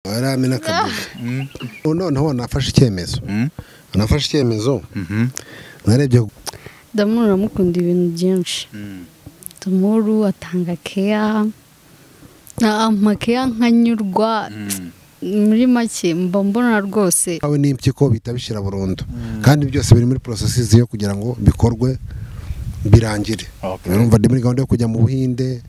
baramena akabuza noneho wanafashe icyemezo wanafashe icyemezo narebye Damuru uramukunda ibintu byinshi Damuru atanga keya amakeya nkanyurwa muri make mba mbona rwose aho n'impyiko bihita bishira burundu kandi byose biri muri porosesizi yo kugira ngo bikorwe birangire Okay. urumva ndi muri gahunda yo kujya mu buhinde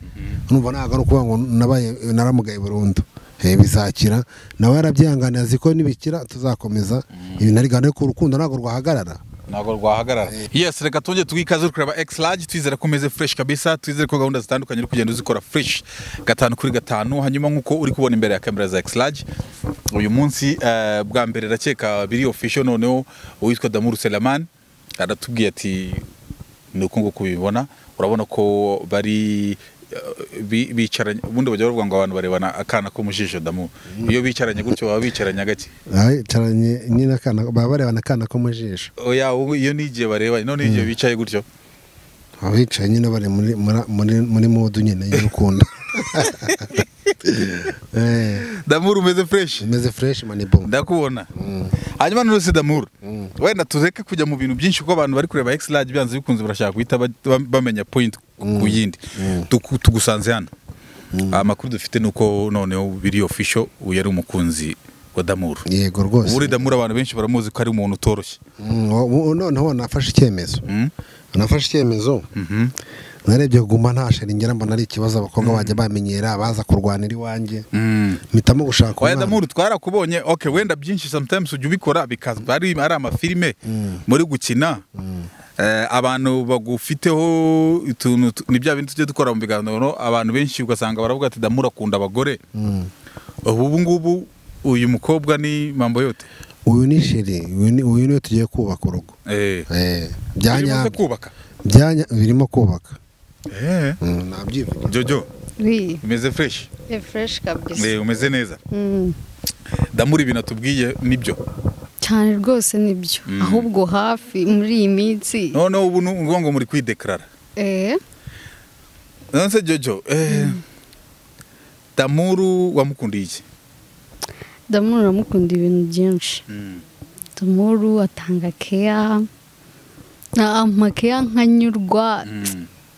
urumva ntabwo ari ukuvuga ngo nabaye naramugaye burundu Eh, bizakira nawe yarabyihanganiye azi ko nibikira tuzakomeza ibintu ari gahunda yo ku rukundo ntabwo rwahagarara ntabwo rwahagarara yes reka tujye tugikaze kureba x large twizere ko umeze fresh kabisa twizere ko gahunda zitandukanye uri kugenda uzikora fresh gatanu kuri gatanu hanyuma nk'uko uri kubona imbere ya kamera za x large uyu munsi eh, bwa mbere rakeka biri official noneho uwitwa Damuru Selaman aratubwiye ati ni uko nguko ubibona urabona ko bari eh, bi- bicaranye ubundi bajya bavuga ngo abantu barebana akana ko mu jisho damu iyo bicaranye gutyo baba bicaranye gake Ay, caranye nyine akana baba barebana akana ko mu jisho oya ubu iyo ni igihe barebanye none igihe bicaye gutyo abicaye nyine bari muri muri- muri muri mudu nyine y'urukundo Eh, damuru umeze fresh imeze fresh mani bo ndakubona hanyuma none damuru wenda tureke kujya mu bintu byinshi kuko abantu bari kureba x large byanze bikunze barashaka guhita ba- ba- bamenya point ku yindi Tuku- tugusanze hano amakuru dufite ni uko noneho biri official uyu ari umukunzi wa damuru yego rwose ubu damuru abantu benshi baramuzi ko ari umuntu utoroshye Mm, ubu noneho wanafashe icyemezo Mm. wanafashe icyemezo Mhm. narebye guma nta sharingira mbona ari ikibazo abakobwa bajya bamenyera baza kurwanira iwanjye Mm. mpitamo gushaka Oya umwana. Damuru twarakubonye okay wenda byinshi sometimes ujya ubikora bikazwa ari ari amafilime muri gukina Eh, abantu bagufiteho utuntu tu- ni bya bindi tujya dukora mu biganiro abantu benshi ugasanga baravuga ati Damuru akunda abagore Mm. ubu ngubu uyu mukobwa ni mambo yote uyu ni sheri uyu ni uyu niwe tugiye kubaka urugo eh Eh, birimo byanya se kubaka byanya birimo kubaka eh Mm, nabyivugira jojo wi umeze fresh fureshi kabisa eh umeze neza Mm. Damuru ibintu atubwiye nibyo cyane rwose nibyo ahubwo hafi muri iyi minsi noneho ubu ni ukuvuga ngo muri kwideklarara eh none se jojo eh Damuru wamukundiye iki Damuru uramukunda ibintu byinshi Damuru atanga keya amakeya nkanyurwa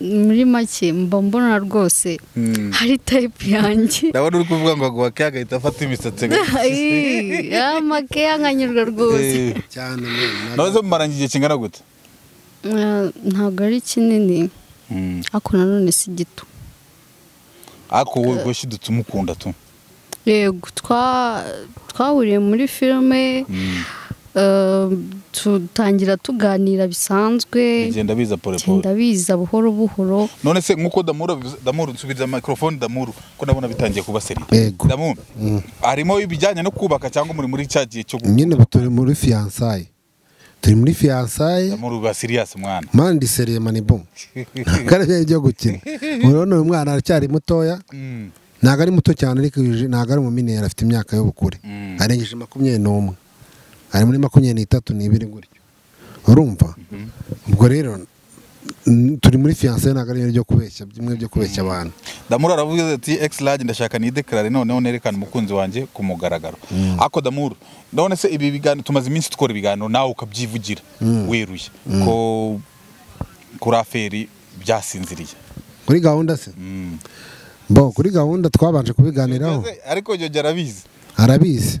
muri make mba mbona rwose Mm. hari tayipu yanjye ndabona uri kuvuga ngo aguha ke agahita afata imisatsi Ayi, amakeya nkanyurwa rwose cyane none nawe mumaranye igihe kingana gute Eh, ntabwo ari kinini ariko nanone si gito ariko wowe rwose dutse umukunda tu yego twa- twahuriye muri filime eh, tutangira tuganira bisanzwe bigenda biza pole pole genda biza buhoro buhoro none se nk'uko damuru abivuze- damuru nsubiriza mikorofone damuru ko ndabona bitangiye kuba seri Yego. damuru harimo ibijyanye no kubaka cyangwa muri muri cya gihe cyo gu- nyine ubu turi muri fiyansaye turi muri fiyansaye damuru ba siriyasi mwana mani disereye mani bo kandi byari byo gukina urabona uyu mwana aracyari mutoya Mm. ntabwo ari muto cyane ariko yujuje- ntabwo ari umuminera afite imyaka y'ubukure Mm. arengeje makumyabiri n'umwe ari muri makumyabiri n'itatu n'ibiri gutyo urumva ubwo rero n- turi muri fiyanse ntabwo ari ibintu byo kubeshya bimwe byo kubeshya abantu damuru aravuga ati x large ndashaka nidekarare noneho nerekane umukunzi wanjye ku mugaragaro ariko damuru none se ibi biganiro tumaze iminsi dukora ibiganiro nawe ukabyivugira weruye ko kuri aferi byasinziriye kuri gahunda se Mm. bo kuri gahunda twabanje kubiganiraho Mbese, ariko jyojya arabizi arabizi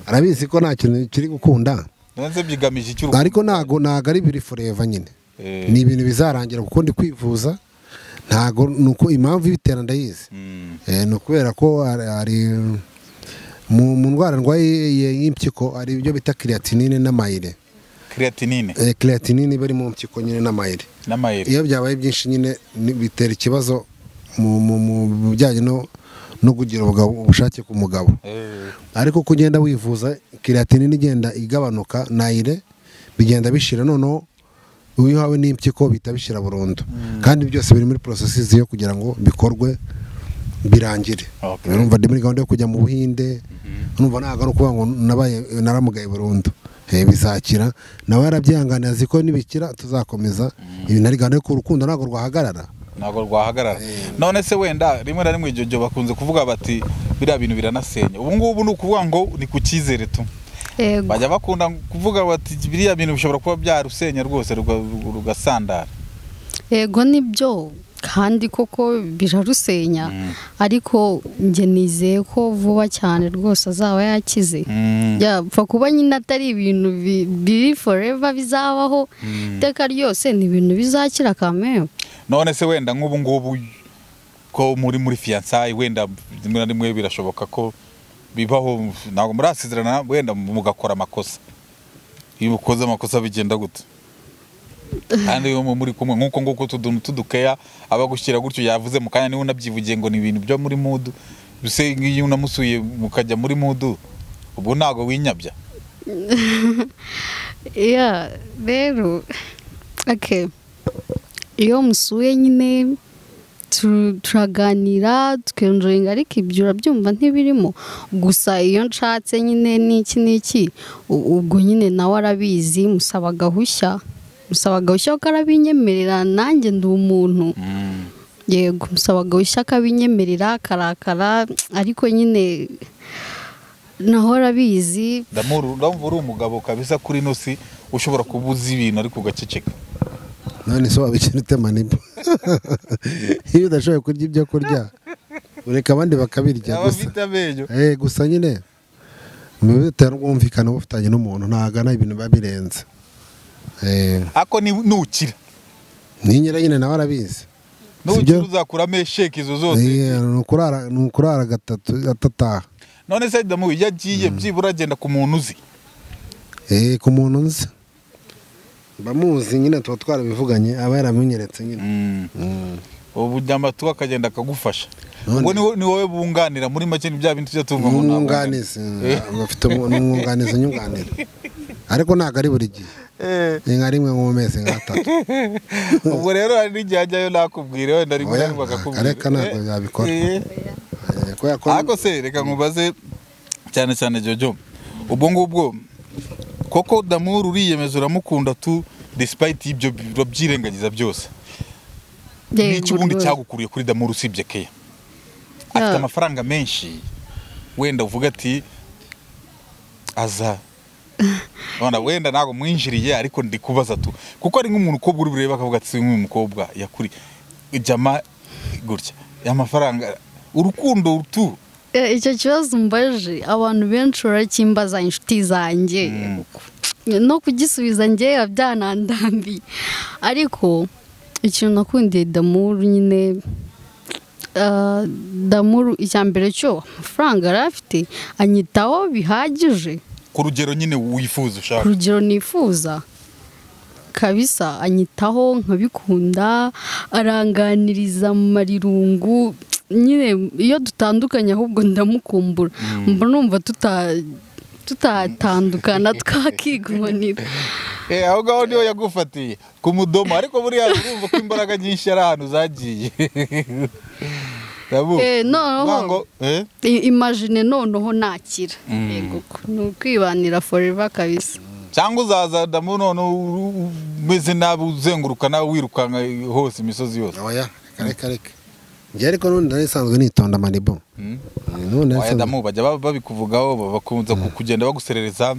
arabizi ko nta kintu kiri gukunda none se byigamije icy'uru ariko ntago ntago ari biri foreva nyine Eh. ni ibintu bizarangira kuko ndi kwivuza ntago ni uko impamvu y'ibitera ndayizi Mm. Eh, ni ukubera ko ari- ari mu mu ndwara ndwaye y- y'impyiko hari ibyo bita creatinine n'amayire creatinine Eh, creatinine iba iri mu mpyiko nyine n'amayire n'amayeri iyo byabaye byinshi nyine ni- bitera ikibazo mu mu- mu bijyanye no no kugira ubugabo- ubushake ku mugabo Eh, ariko uko ugenda wivuza kiratinine igenda igabanuka nayire bigenda bishira noneho iyo uhawe n'impyiko bihita bishira burundu kandi byose biri muri porosesizi yo kugira ngo bikorwe birangire Okay. urumva ndi muri gahunda yo kujya mu buhinde urumva ntabwo ari ukuvuga ngo nabaye naramugaye burundu Eh, bizakira nawe yarabyihanganiye azi ko nibikira tuzakomeza ibintu ari gahunda yo ku rukundo ntabwo rwahagarara ntabwo rwahagarara none se wenda rimwe na rimwe ijojo bakunze kuvuga bati biriya bintu biranasenya ubu ngubu ni ukuvuga ngo ni ku cyizere tu yego bajya bakunda kuvuga bati biriya bintu bishobora kuba byarusenya rwose ruga- rugasandara yego nibyo kandi koko birarusenya Mm. ariko njye nizeye ko vuba cyane rwose azaba yakize Mm. yapfa kuba nyine atari ibintu bi- biri forever bizabaho iteka ryose ni ibintu bizakira kamera none se wenda nk'ubu ngubu ko muri muri fiyansayi wenda rimwe na rimwe birashoboka ko bibaho ntabwo murasezerana wenda mugakora amakosa iyo mukoze amakosa bigenda gute kandi iyo muri kumwe nk'uko nguko utu tuntu tudukeya aba gushyira gutyo yavuze mu kanya niba unabyivugiye ngo ni ibintu byo muri mudu mbese nk'iyo unamusuye mukajya muri mudu ubu ntabwo winyabya ya rero ake iyo musuye nyine tu- turaganira tukenjoyinga ariko ibyo urabyumva ntibirimo gusa iyo nshatse nyine n'iki n'iki u- ubwo nyine nawe arabizi musaba agahushya musaba agahushya kuko arabinyemerera nanjye ndi umuntu yego musaba agahushya akabinyemerera akarakara ariko nyine naho arabizi Ndamuru- ndumva uri umugabo kabisa kuri ino si ushobora kuba uzi ibintu ariko ugaceceka none se wabikira ute manibo iyo udashoboye kurya ibyo kurya ureka abandi bakabirya aba gusa afite amenyo Eh, gusa nyine mu bitera ubwumvikane uba ufitanye n'umuntu ntagana ibintu biba birenze Eh, ako ni nukira n'inyera nyine nawe arabizi nukira uzakuramo esheke izo zose Eh, ni ukurara- ni ukurara gatatu atataha none se damu iyo agiye byibura agenda ku muntu uzi Eh, ku muntu nzi bamuzi nyine tuba twarabivuganye aba yarabinyeretse nyine ubu ujyamba tuba akagenda akagufasha None- ubwo ni wo- ni wowe bunganira muri make ni bya bintu tujya tuvuga ngo ntabwo- n'umwunganizi eh, bafite umu- n'umwunganizi nyunganira ariko ntabwo ari buri gihe Eh, ni nka rimwe mu mezi nk'atatu ubwo rero hari n'igihe ajyayo nakubwira wenda rimwe na Oya, rimwe akakubwira areka ntabwo Eh, yabikora. eh. Eh, ko yakora ariko se reka nkubaze cyane cyane jojo ubwo ngubwo koko damuru uriyemeza uramukunda tu despite ibyo urabyirengagiza byose n'iki yego ubundi rwose. cyagukuriye kuri damuru usibye keya afite Yeah. amafaranga menshi wenda uvuga ati aza Wenda- wenda ntabwo mwinjiriye ariko ndi kubaza tu kuko ari nk'umuntu ukobwa uri burebe akavuga ati nk'uyu mukobwa yakuri jama gutya amafaranga urukundo tu Eh, icyo kibazo mbaje abantu benshi barakimbaza inshuti zanjye no kugisubiza njye biba byanandambi ariko ikintu nakundiye damuru nyine ah, damuru icya mbere cyo amafaranga yari afite anyitaho bihagije ku rugero nyine wifuza ku ushaka rugero nifuza kabisa anyitaho nkabikunda aranganiriza mu marirungu nyine iyo dutandukanye ahubwo ndamukumbura mba numva tuta- tutatandukana twakigunganira Eh, aho ngaho niho yagufatiye ku mudomo ariko buriya urumva ko imbaraga nyinshi ari ahantu zagiye Ndabu- Eh, noneho- uvuga ngo, eh? I- imagine noneho nakira yego ni ukwibanira forever kabisa cyangwa uzaza damu none u- u- umeze nabi uzenguruka nawe wirukanka hose imisozi yose oya reka reka njye ariko n'ubundi narisanzwe nitonda manibo Mm. n'ubundi Oya, narisanzwe damu bajya ba- babikuvugaho ba- bakunza ku- kugenda baguserereza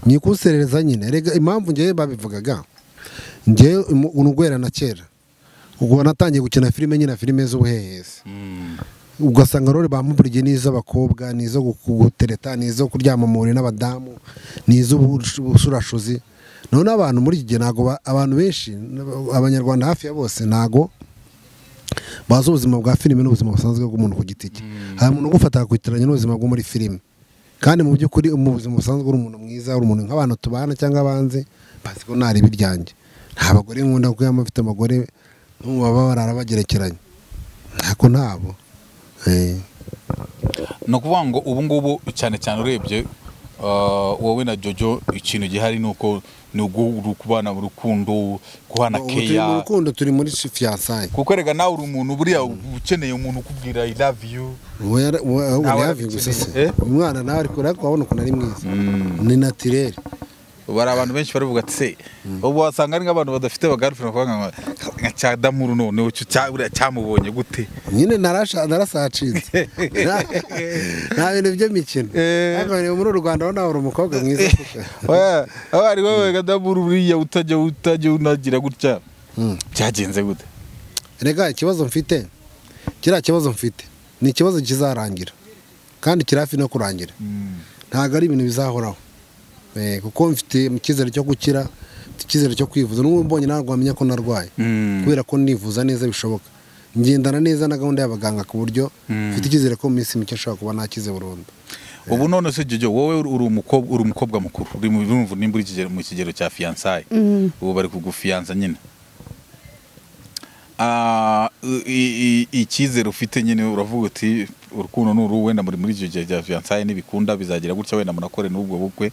nikuserereza nyine rega impamvu njyewe babivugaga njyewe umu- urugwera na kera ubwo natangiye gukina filime nyine filime z'ubuhehesi ugasanga rero bamuburiye n'iz'abakobwa n'izo gu- gutereta n'izo kuryama muri n'abadamu n'iz'ubusurashuzi none abantu muri iki gihe ntabwo ba- abantu benshi n'aba- abanyarwanda hafi ya bose ntabwo bazi ubuzima bwa filime n'ubuzima busanzwe bw'umuntu ku giti cye hari umuntu ugufata akakutiranya n'ubuzima bwo muri filime kandi mu by'ukuri mu buzima busanzwe uri umuntu mwiza uri umuntu nk'abantu tubana cyangwa abanze bazi ko ntari ibiryange nta bagore nkunda kuko yaba afite abagore baba barara bagerekeranye ntako ntabo Eh, ni ukuvuga ngo ubu ngubu cyane cyane urebye ah, wowe na jojo ikintu gihari ni uko ni ugu- uri kubana urukundo guhana ubu turi mu keya rukundo turi muri fiyansaye kuko rega nawe uri umuntu buriya ukeneye umuntu ukubwira i love you ubu yari- ubu- ubu Ntawe yari hafi gusa se arabikeneye. Eh? umwana nawe ariko urabona ukuntu ari mwiza ni natirere bari abantu benshi baravuga ati se ubu wasanga ari nk'abantu badafite bagarufira kuvuga ngo nka cyadamuru noneho cyo cya- buriya cyamubonye gute nyine narasha narasacitse Nta- nta bintu by'imikino Eh. ariko reba muri uru rwanda ubona hari umukobwa mwiza Oya, aba ari wowe kadamuru buriya utajya utajya unagira gutya Mm. byagenze gute rega ikibazo mfite kiriya kibazo mfite ni ikibazo kizarangira kandi kiri hafi no kurangira ntabwo ari ibintu bizahoraho Eh, kuko mfite icyizere cyo gukira mfite icyizere cyo kwivuza n'ubu mbonye ntabwo wamenya ko narwaye Mm. kubera ko nivuza neza bishoboka ngendana neza na gahunda y'abaganga ku buryo mfite icyizere ko mu minsi mike nshobora kuba nakize burundu ubu none se jojo wowe uri- uri umukobwa uri umukobwa mukuru uri mu urumva nimba uri kigero- mu kigero cya fiyansaye Mm. ubu bari kugufiyanza nyine Ah, i- i- icyizere ufite nyine uravuga uti urukundo ni uru wenda muri muri icyo gihe cya fiyansaye n'ibikunda bizagira gutya wenda munakore n'ubwo bukwe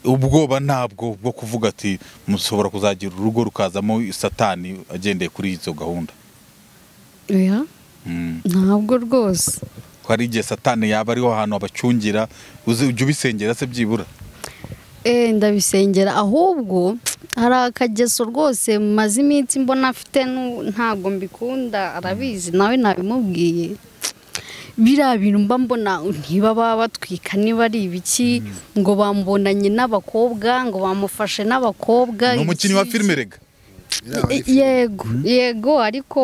ubwoba ntabwo bwo kuvuga ati mushobora kuzagira urugo rukazamo satani agendeye kuri izo gahunda oya Mm. ntabwo rwose ko hari igihe satani yaba ariho ahantu abacungira uzi ujya ubisengera se byibura Eh, ndabisengera ahubwo hari akageso rwose maze iminsi mbona afite nu- ntabwo mbikunda arabizi nawe nabimubwiye biriya bintu mba mbona ntiba baba batwika niba ari ibiki ngo bambonanye n'abakobwa ngo bamufashe n'abakobwa ni umukinnyi wa iki- filime rega Ye- yego yego ariko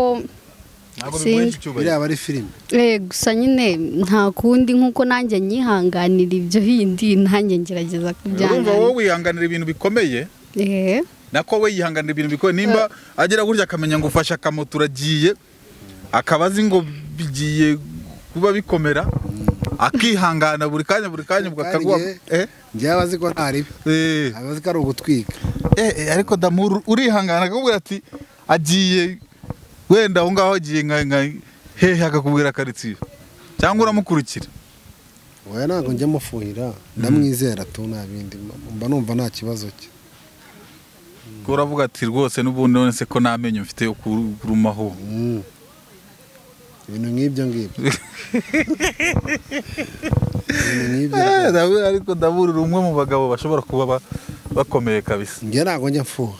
ntabwo Sinzi. bimuhesha icyubahiro biriya aba ari filime Eh, gusa nyine nta kundi nk'uko nanjye nyihanganira ibyo bindi nanjye ngerageza urumva wowe kubyanganira wihanganira ibintu bikomeye Eh. nako we yihanganira ibintu bikomeye nimba agera gutya akamenya ngo ufashe akamoto uragiye akaba azi ngo bigiye kuba bikomera akihangana buri kanya buri kanya ubwo Kandi akaguha njye- eh, njyewe abazi ko ntari eh, abazi ko ari ugutwika eh, eh, ariko damuru urihangana akakubwira ati agiye wenda aho ngaho agiye nka nka hehe akakubwira karitsiye cyangwa uramukurikira wowe ntabwo njya mufuhira ndamwizera tu nta bindi mba numva nta kibazo cye Ko uravuga ati rwose n'ubundi none se ko nta menyo mfite yo kurumaho Mm. ibintu nk'ibyo ngibyo ibintu nk'ibyo Eh, Dawudi ariko ndabura umwe mu bagabo bashobora kuba ba- bakomeye kabisa njye ntabwo njya mfuha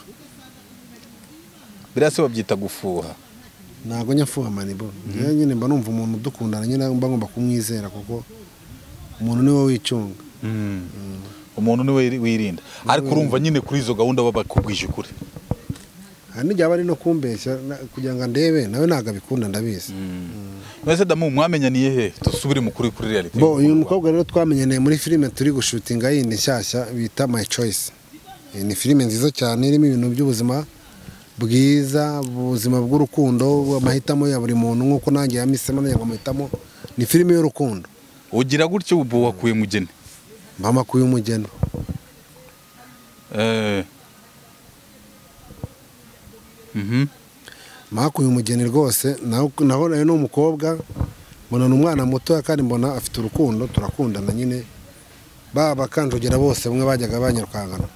biriya se babyita gufuha ntabwo njya mfuha manibo njyewe nyine mba numva umuntu udukundana nyine mba ngomba kumwizera kuko umuntu niwe wicunga umuntu niwe wirinda ariko urumva nyine kuri izo gahunda baba bakubwije ukuri hari n'igihe aba ari no kumbeshya na- kugira ngo andebe nawe ntabwo abikunda ndabizi mwese damu mwamenyaniye he dusubire mu kuri kuri reality bo uyu mukobwa rero twamenyaniye muri filime turi gushutinga yindi nshyashya bita my choice Iyi ni filime nziza cyane irimo ibintu by'ubuzima bwiza ubuzima bw'urukundo amahitamo ya buri muntu nk'uko nanjye yamisemo nanjye ngo amahitamo ni filime y'urukundo ugira gutya ubu wakuye mugeni mama kuba umugeni Eh. Mhm. makuye umugeni rwose naho naho nayo ni umukobwa mbona ni umwana mutoya kandi mbona afite urukundo turakundana nyine ba bakanjogera bose bamwe bajyaga banyarukangana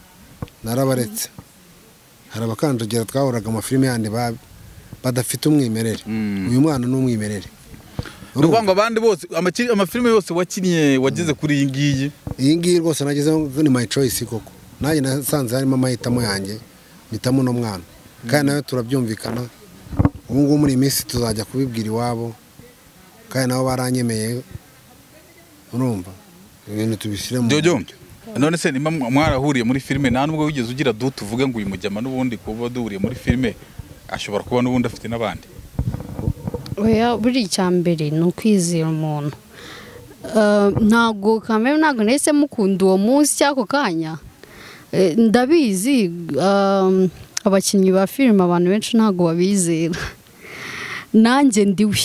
narabaretse hari abakanjogera twahoraga amafilime yandi ba- badafite umwimerere Mm. uyu mwana ni umwimerere ni ukuvuga ngo abandi bose amaki- amafilime yose wakinnye wageze kuri iyi ngiyi iyi ngiyi rwose nagezeho ngo ni my choice koko nanjye nasanze harimo amahitamo yanjye mpitamo uno mwana kandi nawe turabyumvikana ubu ngubu muri iyi minsi tuzajya kubibwira iwabo kandi nabo baranyemeye urumva ibintu tubishyire mu Jojo none se nimba mwarahuriye muri filime nta nubwo wigeze ugira du tuvuge ngo uyu mujyama n'ubundi kuba duhuriye muri filime ashobora kuba n'ubundi afite n'abandi oya buri icya mbere ni ukwizera umuntu Eh, ntabwo kamere ntabwo nahise mukunda uwo munsi cy'ako kanya Eh, ndabizi um, abakinnyi ba filime abantu benshi ntabwo babizera nanjye ndiwe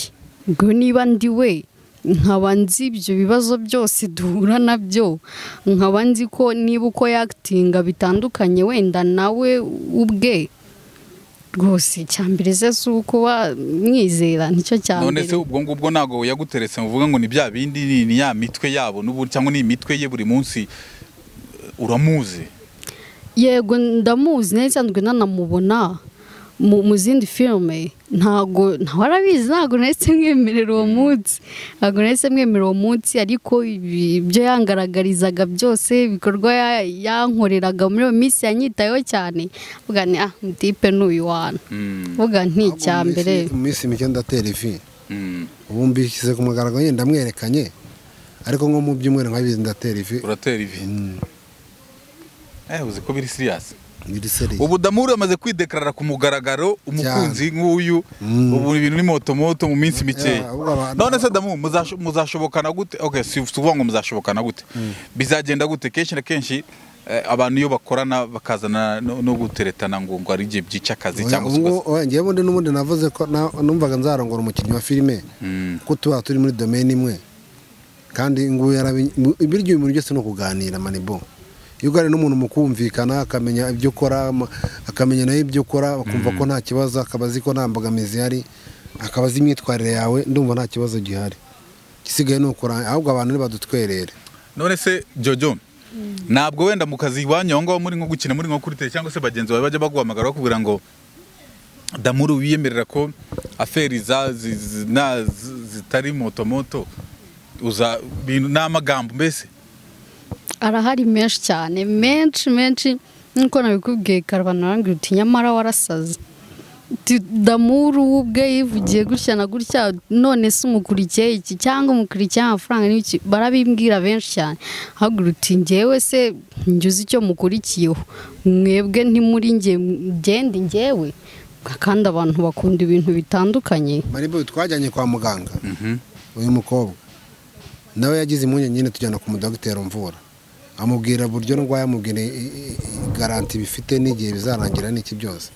ubwo niba ndiwe nkaba nzi ibyo bibazo byose duhura nabyo nkaba nzi ko niba uko yakitinga bitandukanye wenda nawe ubwe rwose icyambere se si ukuba mwizera nicyo none cyambere se ubwo ngubwo ntabwo yaguteretse muvuga ngo ni bya bindi ni- ni ya mitwe yabo n'ubu cyangwa ni imitwe ye buri munsi eh, uramuzi yego ndamuzi nari nsanzwe nanamubona mu mu zindi filime ntabwo ntawe arabizi ntabwo nahise mwemerera uwo munsi ntabwo nahise mwemerera uwo munsi ariko ibi- ibyo yangaragarizaga byose ibikorwa ya- yankoreraga muri iyo minsi yanyitayeho cyane mvuga ni ah mutipe ni uyu wantu mvuga nti icya mbere Mu minsi mike ndatera ivi ubu mbishyize ku mugaragaro yenda mwerekanye ariko nko mu byumweru nkabizi ndatera ivi uratera ivi eh uzi ko biri serious biri seriye ubu damuri amaze kwidekarara ku mugaragaro umukunzi nk'uyu Mm. ubu ibintu ni moto moto mu minsi mikeya Yeah, ahubwo abantu- none se damu muzasho- muzashobokana gute okay si si ukuvuga ngo muzashobokana gute bizagenda gute kenshi na kenshi eh, abantu iyo bakorana bakazana no no guteretana ngo ngo ari igihe byica akazi cyangwa se ugasanga- ngewe ubundi n'ubundi navuze ko na- numvaga nzarongora umukinnyi wa filime Mm. kuko tuba turi muri domaine imwe kandi ngo yarabi- mu- ibiryo ibintu byose ni ukuganira manibo iyo uganira n'umuntu mukumvikana akamenya ibyo ukora ama- akamenya nawe ibyo ukora bakumva ko nta kibazo akaba azi ko nta mbogamizi ihari akaba azi imyitwarire yawe ndumva nta kibazo gihari igisigaye ni ukura ahubwo abantu ntibadutwerere none se jojo ntabwo wenda mu kazi iwanyu aho ngaho muri nko gukina muri nko kuri tele cyangwa se bagenzi bawe bajya baguhamagara bakubwira ngo damuru wiyemerera ko aferi za zi- zi- na- zi- zitari moto moto uza bintu n'amagambo mbese arahari menshi cyane menshi menshi nk'uko nabikubwiye karubanda arambwira uti nyamara warasaze Uti, damuru we ubwe yivugiye gutya na gutya none se umukurikiye iki cyangwa umukurikiye amafaranga ni iki barabimbwira benshi cyane hagira uti ngewe se ngize icyo mukurikiyeho mwebwe ntimuri nge ngende ngewe kandi abantu bakunda ibintu bitandukanye manibo twajyanye kwa muganga Mhm. uyu mukobwa nawe yagize impungenge nyine tujyana ku mudogiteri umvura amubwira buryo ndwaye amubwira i- i- i- garanti bifite n'igihe bizarangira n'iki byose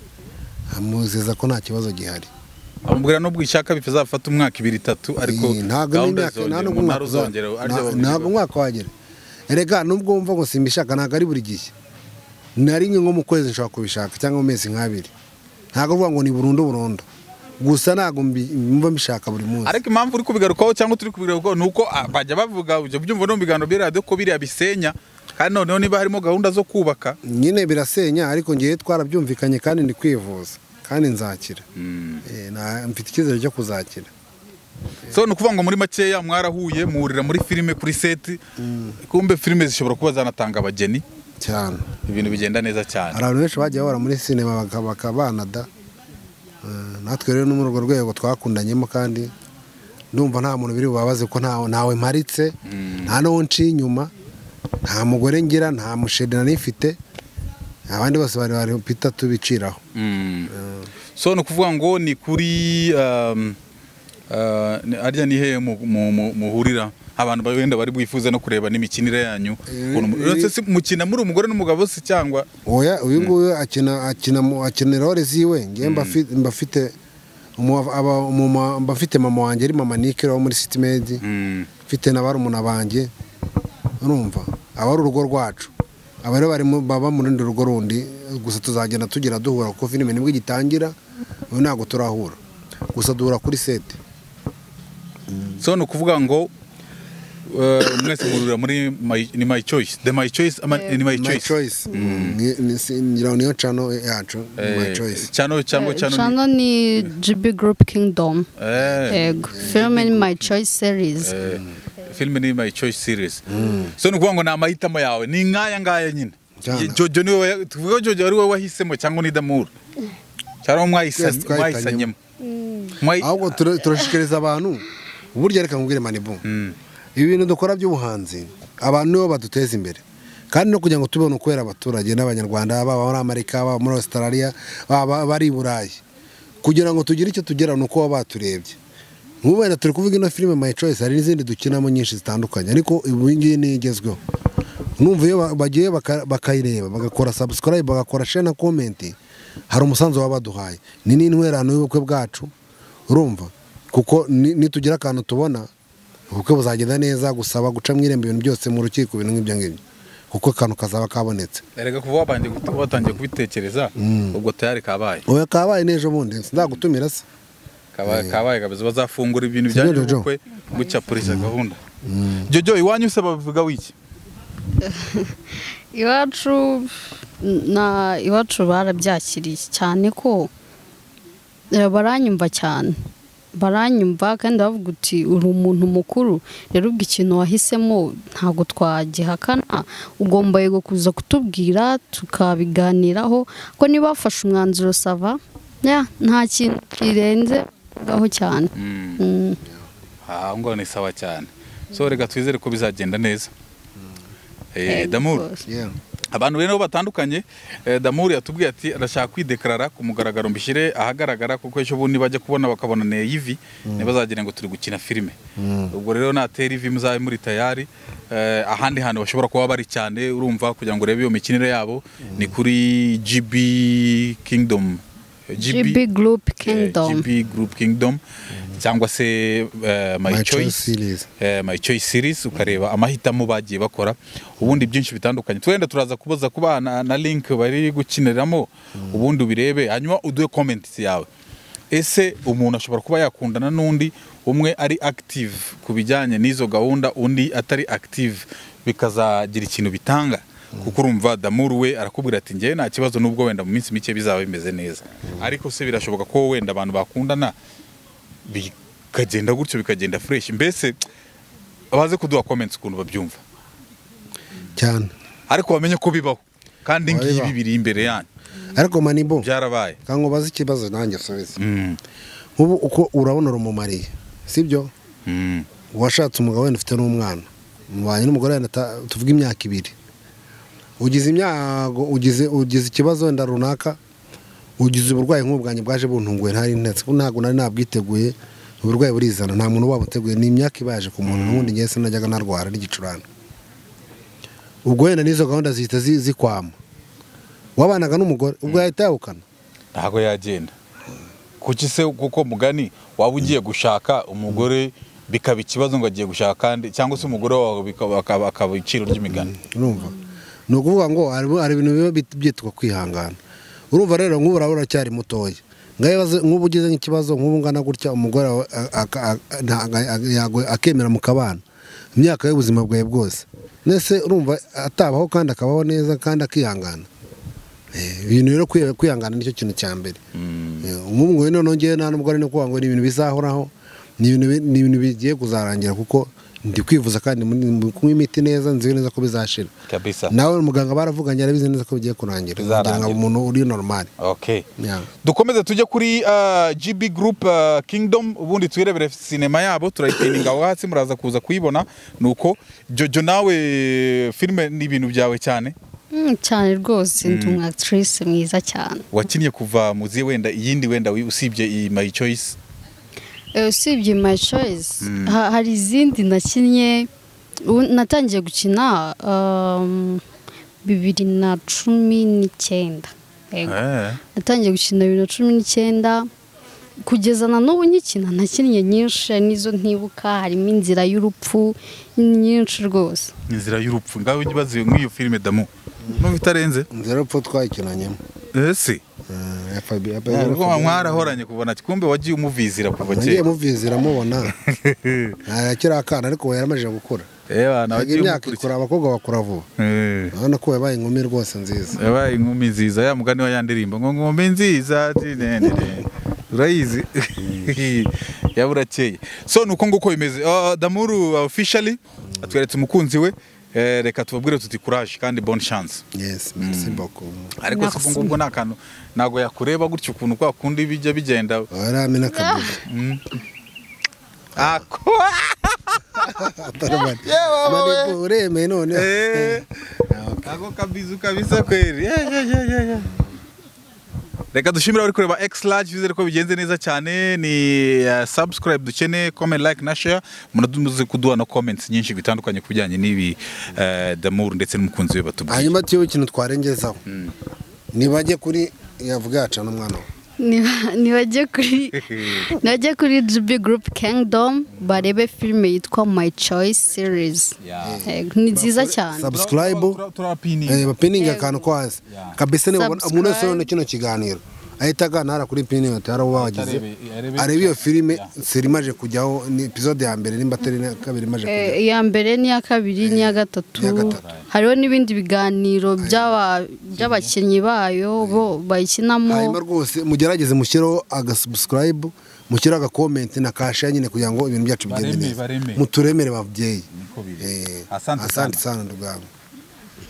amuzeza ko nta kibazo gihari amubwira n'ubwo ishaka bizafata umwaka ibiri itatu ariko Iyi, ntabwo gahunda n'imyaka nta zizongera n'ubwo umwaka umunara uzongera uzaba. arya Nta- babiri ntabwo bose. umwaka wagera erega nubwo wumva ngo simbishaka ntabwo ari buri gihe na rimwe nko mu kwezi nshobora kubishaka cyangwa mu mezi nk'abiri ntabwo uvuga ngo ni burundu burundu gusa ntabwo mbi- mba mbishaka buri munsi ariko impamvu uri kubigarukaho cyangwa turi kubigarukaho ni uko ah, bajya bavuga ibyo byumva no mu biganiro bya radiyo ko biriya bisenya kandi noneho niba harimo gahunda zo kubaka nyine birasenya ariko ngewe twarabyumvikanye kandi ndi kwivuza kandi nzakira Eh, na- mfite icyizere cyo kuzakira so ni ukuvuga ngo muri makeya mwarahuye muhurira muri filime kuri seti kumbe filime zishobora kuba zanatanga abageni cyane ibintu bigenda neza cyane hari abantu benshi bagiye bahora muri sinema baka- bakabanada Eh, natwe rero no muri urwo rwego twakundanyemo kandi ndumva nta muntu biri bubabaze ko ntawe ntawe mparitse nta n'uwo nciye inyuma nta mugore ngira nta musheri nari mfite abandi bose bari bari pita tubiciraho Mm. so ni ukuvuga ngo ni kuri um, uh, ni- harya ni hehe mu- mu- mu- muhurira abantu ba- wenda bari bwifuza no kureba n'imikinire yanyu ukuntu mu- Eh, uretse se mukina muri umugore n'umugabo se cyangwa oya uyu nguyu akina akina mu- akina role ziwe ngewe mba fi- mba mfite umu- aba- umuma- mba mfite mama wanjye ari mama Nikera wo muri City Med Mm. mfite na barumuna banjye urumva aba ari urugo rwacu aba rero barimo baba mu rundi rugo rundi gusa tuzagenda tugera duhura kuko filime nibwo igitangira ubu ntabwo turahura gusa duhura kuri sete so ni ukuvuga ngo uh, mwese muhurira muri my, ni my choice the my choice ama, ni my My choice Choice. Ni- ni- si- ngira ngo niyo cano yacu My Choice cyano cyangwa cyano Channel ni GB Group Kingdom Eh, Yego, filime ni my choice series. eh, filime ni my choice series so ni ukuvuga ngo ni amahitamo yawe ni nk'aya ngaya nyine Cyane. Ye- jojo ni wowe tuvuga ko jojo ari wowe wahisemo cyangwa ni damuru cyangwa mwahisa- Twese twahitanyemo. mwayisanyemo Mwayi- ahubwo tura- turashishikariza abantu burya reka nkubwire manibu Mm. ibi bintu dukora by'ubuhanzi abantu nibo baduteza imbere kandi no kugira ngo tubone ukwera abaturage n'abanyarwanda baba muri amerika baba muri australia baba bari i burayi kugira ngo tugire icyo tugera ni uko baba baturebye nk'ubu wenda turi kuvuga ino filime my choice hari n'izindi dukinamo nyinshi zitandukanye ariko ubu ngiyi niyo igezweho numva iyo ba- bagiye baka- bakayireba bagakora subscribe bagakora share na comment hari umusanzu baba baduhaye ni n'intwerano y'ubukwe bwacu urumva kuko ni- nitugira akantu tubona ubukwe buzagenda neza gusaba gucamo irembo ibintu byose mu rukiko ibintu nk'ibyo ngibyo kuko akantu kazaba kabonetse erega kuva wabanje gut- watangiye kubitekereza ubwo tayari kabaye oya kabaye n'ejo bundi nzagutumira se kabaye kabaye kabisa bazafungura ibintu Sibyo, byanyu Jojo? by'ubukwe gucapuriza gahunda jojo iwanyu se babivuga wiki iwacu na iwacu barabyakiriye cyane ko Eh, baranyumva cyane baranyumva kandi bavuga uti uri umuntu mukuru rero ubwo ikintu wahisemo ntabwo twagihakana ugomba yego kuza kutubwira tukabiganiraho ko niba wafashe umwanzuro sava ya nta kintu kirenzeho cyane Mm. aho ngaho ni sawa cyane so reka twizere ko bizagenda neza Eh, damuru rwose. Yeah. abantu rero batandukanye eh, damuri yatubwiye ati arashaka kwidekarara ku mugaragaro mbishyire ahagaragara kuko ejo bundi bajya kubona bakabona neye ivi ntibazagire ngo turi gukina filime ubwo rero natera ivi muzabe muri tayari eh, ahandi hantu bashobora kuba bari cyane urumva kugira ngo urebe iyo mikinire yabo ni kuri gb kingdom GB Group Kingdom. eh, GB Group Kingdom cyangwa se eh, my, My Choice choice Series. eh, my choice series ukareba amahitamo bagiye bakora ubundi byinshi bitandukanye turenda turaza kubaza ku bana na link bari gukiniramo ubundi ubirebe hanyuma uduhe comments yawe ese umuntu ashobora kuba yakundana n'undi umwe ari active ku bijyanye n'izo gahunda undi atari active bikazagira ikintu bitanga kuko urumva damuru we arakubwira ati njyewe nta kibazo n'ubwo wenda mu minsi mike bizaba bimeze neza ariko se birashoboka ko wenda abantu bakundana bikagenda gutyo bikagenda fresh mbese abaze kuduha comments ukuntu babyumva cyane ariko bamenye ko bibaho kandi ngibi Bibaho. biri imbere yanyu ariko manibo byarabaye kango bazi ikibazo nanjye asubize Mm, nk'ubu uko urabona urumumariye sibyo mm, washatse umugabo wenda ufite n'umwana mubanye n'umugore wenda ata- tuvuge imyaka ibiri ugize imyago ugize ugize ikibazo wenda runaka ugize uburwayi nk'ubwanjye bwaje buntunguye ntari ntetse ko ntabwo nari nabwiteguye uburwayi burizana nta muntu wabuteguye ni imyaka ibaje ku muntu n'ubundi ngewe sinajyaga narwara n'igicurane ubwo wenda n'izo gahunda zihita zi- zikwama wabanaga n'umugore ubwo yahita yawukana ntago yagenda kuki se kuko mugani waba ugiye gushaka umugore bikaba ikibazo ngo agiye gushaka kandi cyangwa se umugore wawe bikaba- akaba akaba iciro ry'imigani urumva ni ukuvuga ngo hari- hari ibintu biba bit- byitwa kwihangana urumva rero nk'ubu uraba uracyari mutoya ngaho ibaze- nk'ubu ugize nk'ikibazo nk'ubu ngana gutya umugore wawe a- aka- a- ntago- a- yago- akemera mu kabana imyaka y'ubuzima bwawe bwose nese urumva atabaho kandi akabaho neza kandi akihangana Eh, ibintu rero kwi- kwihangana nicyo kintu cya mbere Eh, nk'ubu ngubu noneho ngewe nta n'ubwo ari no kuvuga ngo ni ibintu bizahoraho ni ibintu bi- ni ibintu bigiye kuzarangira kuko ndi kwivuza kandi muri- ndi kunywa imiti neza nzi neza ko bizashira kabisa nawe muganga baravuganye arabizi neza ko bigiye kurangira kugira Bizarangira. ngo umuntu uri normal okay Yeah. dukomeze tujye kuri ah, gb group ah, kingdom ubundi tuyirebere sinema yabo turayipininga aho hasi muraza kuza kuyibona nuko jojo nawe filime ni ibintu byawe cyane Mm, cyane rwose ndi umu actrice mwiza cyane wakinnye kuva mu zihe wenda iyindi wenda wi- usibye iyi my choice Eh, usibye my choice ha- hari izindi nakinnye ubu- natangiye gukina um, bibiri na cumi n'icyenda Yego. natangiye gukina bibiri na cumi n'icyenda kugeza na n'ubu nkikina nakinnye nyinshi hari n'izo ntibuka harimo inzira y'urupfu nyinshi rwose inzira y'urupfu ngaho ujye ubaze nk'iyo filime damu numva itarenze nzira rupfu twayikinanyemo ese Eh, FIB ubwo mwarahoranye kubona kumbe wagiye umuvizira kuva nagiye kera muvizi iramubona yakiri akana ariko we yaramaze gukura Ewa, na Ntabwo wagiye imyaka umukurikira. ikura abakobwa bakura vuba Eh. urabona ko yabaye inkumi rwose nziza yabaye inkumi nziza ya mugani wa ya ndirimbo ngo ngumbi nziza tinenere urayizi yaba urakeye so ni uko nguko bimeze Ah, damuru officially atweretse umukunzi we Eh, reka tubabwire tuti courage kandi bonne chance yes merci beaucoup ariko si Merci. ngubwo ni akantu ntabwo yakureba gutyo ukuntu kwa kundi bijya bigenda waramena kabiri Ako- Yeah, mama we. Manibu, uremeye none Eh. ako kabizu kabisa kweri Yeah, yeah, yeah, yeah, yeah. reka dushimire abari kureba x large bizere ko bigenze neza cyane ni uh, subscribe dukeneye comment like na share munaduze kuduha na comments nyinshi bitandukanye ku bijyanye n'ibi uh, damuru ndetse n'umukunzi we batubwiye hanyuma tuyeho ikintu twarengezaho nibajye kuri yavuga yacana umwana we Niba- nibajye kuri nibajye kuri GB Group Kingdom barebe filime yitwa My Choice Series Yeah. Yego, ni nziza cyane subscribe turapininga Eh, bapininga akantu ko hasi kabisa niba umuntu wese ubona kino kiganiro ahita aganara kuri pini yose hari uwo bagize areba iyo filime seri imaje kujyaho ni epizode ya mbere nimba atari na kabiri imaje kujyaho Eh, iya mbere n'iya kabiri n'iya gatatu n'iya gatatu. hariho n'ibindi biganiro by'aba- by'abakinnyi bayo bo hanyuma bayikinamo rwose mugerageze mushyireho agasubusikarayibu mushyiraho agakomenti na kashe nyine kugira ngo ibintu byacu bigende Bareme, neza bareme. muturemere babyeyi Niko biri. Eh, Asante sana. sana ndugango